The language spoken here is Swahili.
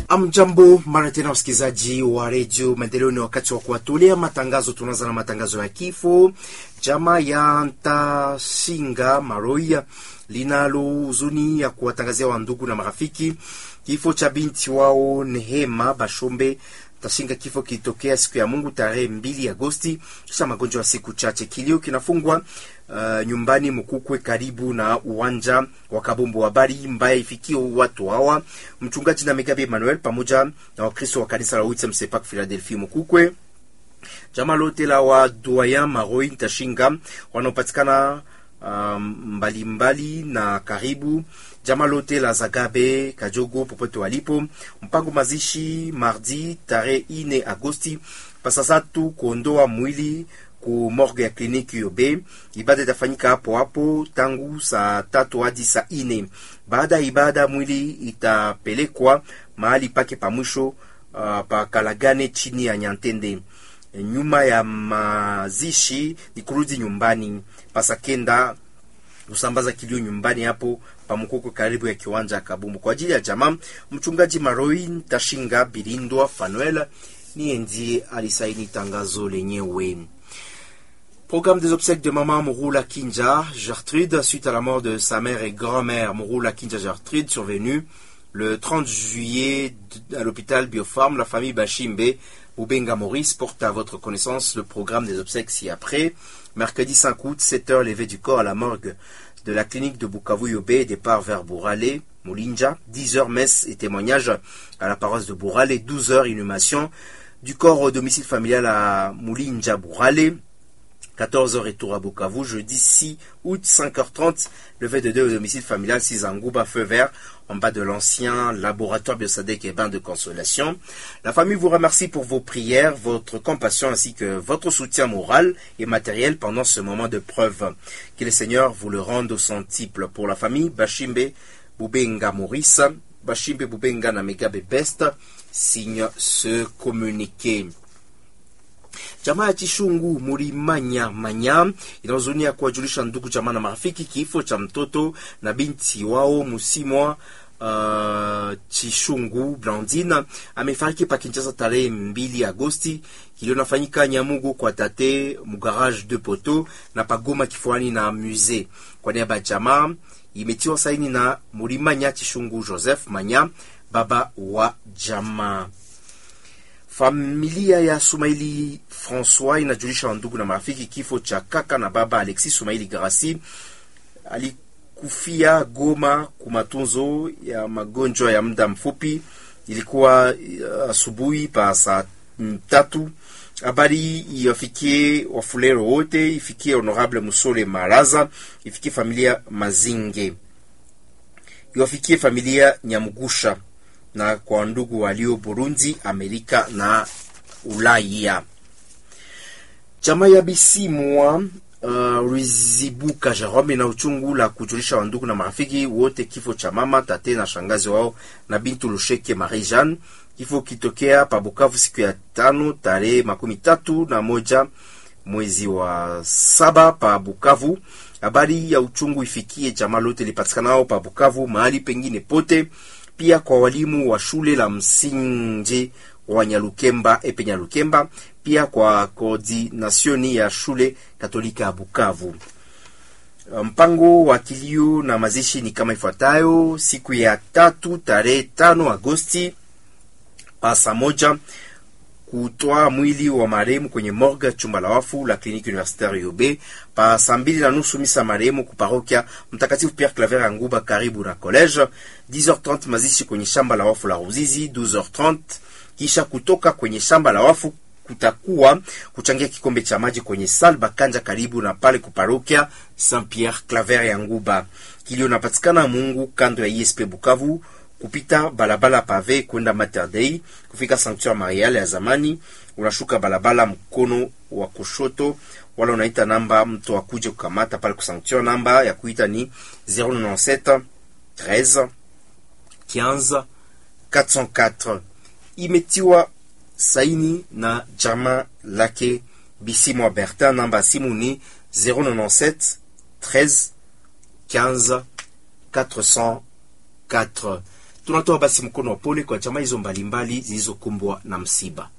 Amjambo mara tena, msikilizaji wa redio Maendeleo, ni wakati wa kuwatolea matangazo. Tunaanza na matangazo ya kifo. Chama ya Ntashinga Maroia linalo huzuni ya kuwatangazia wandugu na marafiki kifo cha binti wao Nehema Bashombe Tashinga. Kifo kilitokea siku ya Mungu tarehe mbili Agosti kisha magonjwa ya siku chache. Kilio kinafungwa uh, nyumbani Mkukwe karibu na uwanja wa Kabombo. Habari mbaya ifikio watu hawa, mchungaji na Megabe Emmanuel pamoja na Wakristo wa kanisa la Uitem Sepak Philadelphia Mkukwe, jamaa lote la wa Doyen Maroi Tashinga wanaopatikana mbalimbali um, mbali na karibu jamaa lote la Zagabe Kajogo popote walipo. Mpango mazishi mardi tarehe ine Agosti pasasatu kuondoa mwili ku morgue ya kliniki Yobe. Ibada itafanyika hapo hapo tangu saa tatu hadi saa ine. Baada ya ibada mwili itapelekwa mahali pake pa mwisho uh, pa Kalagane chini ya Nyantende. Nyuma ya mazishi ni kurudi nyumbani pasakenda kusambaza kilio nyumbani hapo pamkoko karibu ya kiwanja ya Kabumbu kwa ajili ya jamaa. Mchungaji Maroi Tashinga Birindwa Fanuel niye ndiye alisaini tangazo lenyewe. Programme des obsèques de maman Mouroula Kinja Gertrude suite à la mort de sa mère et grand-mère Mouroula Kinja Gertrude survenue le 30 juillet à l'hôpital Biofarm. La famille Bachimbe Oubenga Maurice porte à votre connaissance le programme des obsèques ci-après. Mercredi 5 août, 7h, levé du corps à la morgue de la clinique de Bukavu Yobé, départ vers Bourale, Moulinja. 10h, messe et témoignage à la paroisse de Bourale. 12h, inhumation du corps au domicile familial à Moulinja Bourale. 14h, retour à Bukavu. Jeudi 6 août, 5h30, levé de deux au domicile familial Sizangouba, feu vert, en bas de l'ancien laboratoire Biosadec et bain de consolation. La famille vous remercie pour vos prières, votre compassion ainsi que votre soutien moral et matériel pendant ce moment de preuve. Que le Seigneur vous le rende au centuple. Pour la famille Bashimbe Bubenga Maurice, Bashimbe Bubenga Namegabe Best, signe ce communiqué. Jamaa ya Chishungu Murimanya Manya inahuzunia kuwajulisha ndugu jamaa na marafiki kifo cha mtoto na binti wao Musimwa uh, Chishungu Blandine amefariki pa Kinshasa tarehe mbili Agosti. Kilio nafanyika Nyamugu kwa tate mugarage de poto na pagoma kifuani na musee. Kwa niaba ya jamaa imetiwa saini na Murimanya Chishungu Joseph Manya, baba wa jamaa. Familia ya Sumaili Francois inajulisha ndugu na marafiki kifo cha kaka na baba Alexis Sumaili Garasi. Alikufia Goma kwa matunzo ya magonjwa ya muda mfupi. Ilikuwa asubuhi uh, pa saa tatu. Habari iwafikie wafulero wote, ifikie Honorable Musole Maraza, ifikie familia Mazinge, iwafikie familia Nyamugusha na kwa ndugu walio Burundi, Amerika na Ulaya. Chama ya Bisimwa uh, Rizibuka Jerome na uchungu la kujulisha wandugu na marafiki wote kifo cha mama tate na shangazi wao na bintu Lusheke Marie Jeanne. Kifo kitokea pa Bukavu siku ya tano tarehe makumi tatu na moja mwezi wa saba pa Bukavu. Habari ya uchungu ifikie jamaa lote lipatikanao pa Bukavu mahali pengine pote pia kwa walimu wa shule la msingi wa Nyalukemba epe Nyalukemba, pia kwa koordinasioni ya shule Katolika ya Bukavu. Mpango wa kilio na mazishi ni kama ifuatayo: siku ya tatu tarehe tano Agosti pa saa moja kutoa mwili wa marehemu kwenye morgue chumba la wafu la kliniki universitaire Yobe. Pa saa mbili na nusu misa marehemu kuparokia Mtakatifu Pierre Claver ya Nguba karibu na college. 10h30 mazishi kwenye shamba la wafu la Ruzizi. 12h30 kisha kutoka kwenye shamba la wafu kutakuwa kuchangia kikombe cha maji kwenye sal Bakanja karibu na pale kuparokia Saint Pierre Claver ya Nguba. Kilio napatikana Mungu kando ya ISP Bukavu kupita balabala pave kwenda Mater Dei kufika Sanctuary Marial ya zamani, unashuka balabala mkono wa kushoto, wala unaita namba mtu akuje kukamata pale ku Sanctuary. Namba ya kuita ni 097 13 15 404. Imetiwa saini na jama lake Bisimwa Bertin. Namba simu ni 097 13 15 404. tunatoa basi mkono wa pole kwa jamaa hizo mbalimbali zilizokumbwa na msiba.